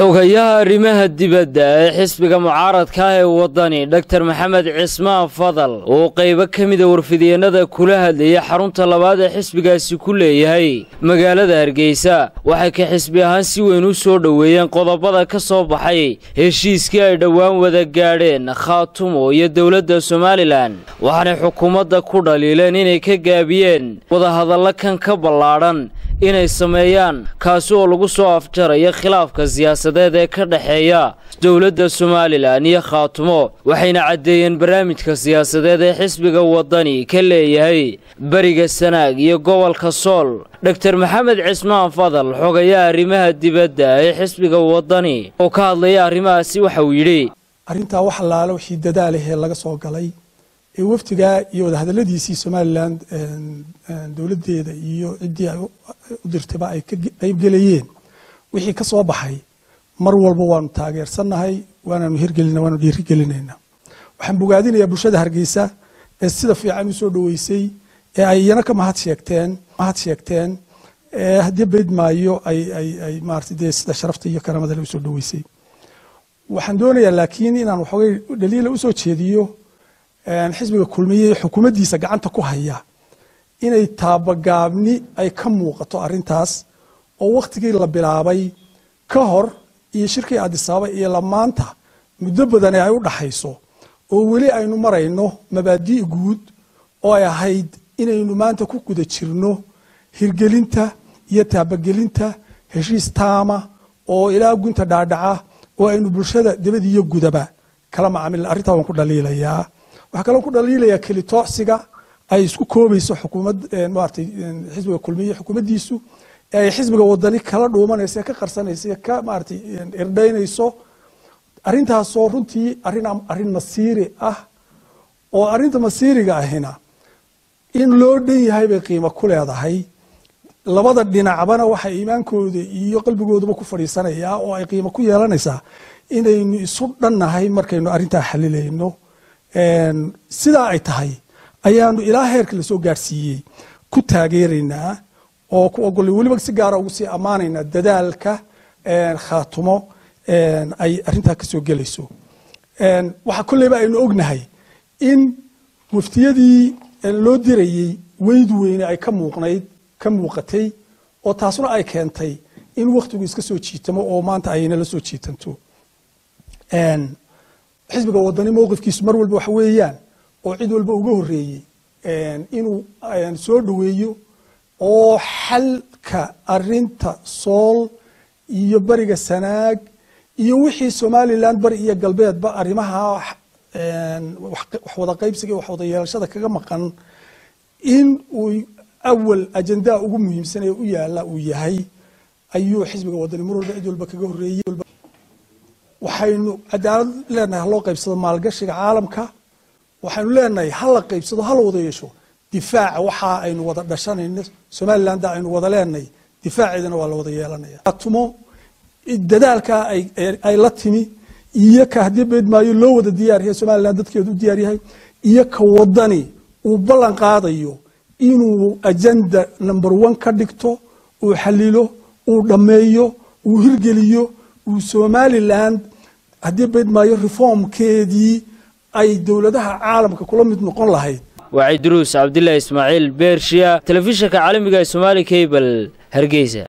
xogayaha arrimaha dibadda ee xisbiga mucaaradka ah ee waddani doktor maxamed cismaan fadal oo qaybo ka mida warfidyeenada kula hadlayay xarunta labaad ee xisbigaasi ku leeyahay magaalada hargeysa waxay ka xisbi ahaan si weyn u soo dhoweeyeen qodobada ka soo baxay heshiiskii ay dhowaan wada gaadheen khaatumo iyo dowladda somalilan waxaanay xukuumadda ku dhaliileen inay ka gaabiyeen wadahadallo kan ka ballaadhan inay sameeyaan kaasi oo lagu soo afjaraya khilaafka siyaasadeed ee ka dhexeeya dowladda somalilan iyo khaatumo waxayna caddeeyeen barnaamijka siyaasadeed ee xisbiga waddani ka leeyahay beriga sanaag iyo gobolka sool doktor maxamed cismaan fadal xogayaha arrimaha dibadda ee xisbiga waddani oo ka hadlaya arrimahaasi waxa uu yidhi arrintaa wax allaale wixii dadaalahee laga soo galay ee wafdigaa iyo wadahadalladiisii somalilan dowladdeeda iyo ciddii ay u dirtayba ay ka qaybgelayeen wixii ka soo baxay mar walba waanu taageersannahay waanaanu hirgelina waanu dhiirigelinaynaa waxaan bogaadinayaa bulshada hargeysa ee sida fiican u soo dhoweysay ee ay iyana ka mahad sheegteen mahad sheegteen ee haddii bayd maayo ay ay ay maarata dee sida sharafta iyo karaamada le usoo dhoweysay waxaan doonayaa laakiin inaan waxoogay dhaliila usoo jeediyo xisbiga kulmiye xukuumaddiisa gacanta ku haya inay taabagaabni ay ka muuqato arrintaas oo wakhtigii la bilaabay ka hor iyo shirkii adisababa iyo lamaanta muddo badane ay u dhaxayso oo weli aynu marayno mabaadii guud oo ay ahayd inaynu maanta ku guda jirno hirgelinta iyo taabagelinta heshiis taama oo ilaa gunta dhaadhaca oo aynu bulshada dibad iyo gudaba kala macaamilna arrintaa waan ku dhaliilayaa waxaa kaloo ku dhaliilayaa kelitoocsiga ay isku koobayso xukuumad maaragtay xisbiga kulmiye xukuumaddiisu ee ay xisbiga wadani kala dhuumanayso ee ka qarsanayso ee ka maaragtay irdhaynayso arrintaasoo runtii arrin arrin masiiri ah oo arrinta masiiriga ahina in loo dhan yahay bay qiimo ku leedahay labada dhinacbana waxay iimaankooda iyo qalbigooduba ku fadhiisanayaa oo ay qiimo ku yeelanaysaa inaynu isu dhannahay markaynu arrintaa xalilayno sidaa ay tahay ayaanu ilaa heerka lasoo gaarsiiyey ku taageeraynaa oo ku ogolay weliba si gaara ugu sii ammaanaynaa dadaalka khaatumo ay arrintaa ka soo gelayso waxaa kolleyba aynu ognahay in waftiyadii loo dirayey weydu weyne ay ka muuqnayd ka muuqatay oo taasuna ay keentay in wakhtigu iska soo jiitamo oo maanta ayna la soo jiitanto xisbiga wadani mowqifkiisu mar walba waxa weeyaan oo cid walba uga horeeyey inuu soo dhoweeyo oo xalka arinta sool iyo beriga sanaag iyo wixii somalilan bari iyo galbeedba arrimaha wax wada qaybsiga wax wada yeelashada kaga maqan in uu awal ajendaa ugu muhiimsan ee u yaala uu yahay ayuu xisbiga wadani mar walba cid walba kaga horeeyey waxaynu cadaalad leenahay haloo qaybsado maalgashiga caalamka waxaynu leenahay hala qaybsado hala wada yeesho difaaca waxa aynu wada dhashanayno somaliland aynu wada leenahay difaaceedana waa la wada yeelanaya atumo dadaalka ay la timi iyo ka haddii beedmaayo loo wada diyaaryahay somaliland dadkeedu u diyaaryahay iyo ka wadani uu ballan qaadayo inuu ajenda number one ka dhigto uu xalilo uu dhammeeyo uu hirgeliyo uu somaliland haddii baydmaayo reformkeedii ay dowladaha caalamka kula mid noqon lahayd waa ciduruus cabdilaahi ismaaciil beershiya telefishinka caalamiga ee somaali cable hargeysa